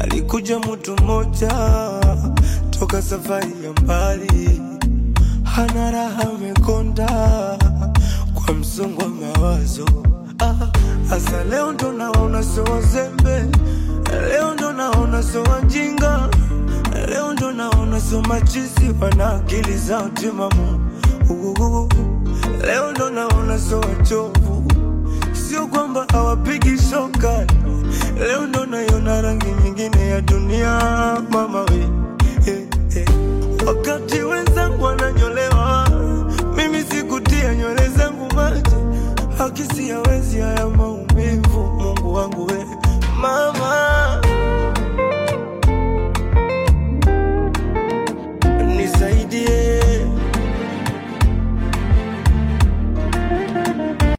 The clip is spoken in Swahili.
alikuja mtu mmoja toka safari ya mbali, hana raha, amekonda kwa msongo wa mawazo. Ah, Asa leo ndo naona so wazembe, leo ndo naona so wajinga, leo ndo naona so machizi wana akili zao timamu. Uhuhu. Leo ndo naona so wachovu, sio kwamba hawapigi shoka. Leo ndo naiona rangi nyingine ya dunia, mama we eh, eh. Wakati wenzangu wananyolewa, mimi sikutia nywele zangu maji, hakisi hawezi haya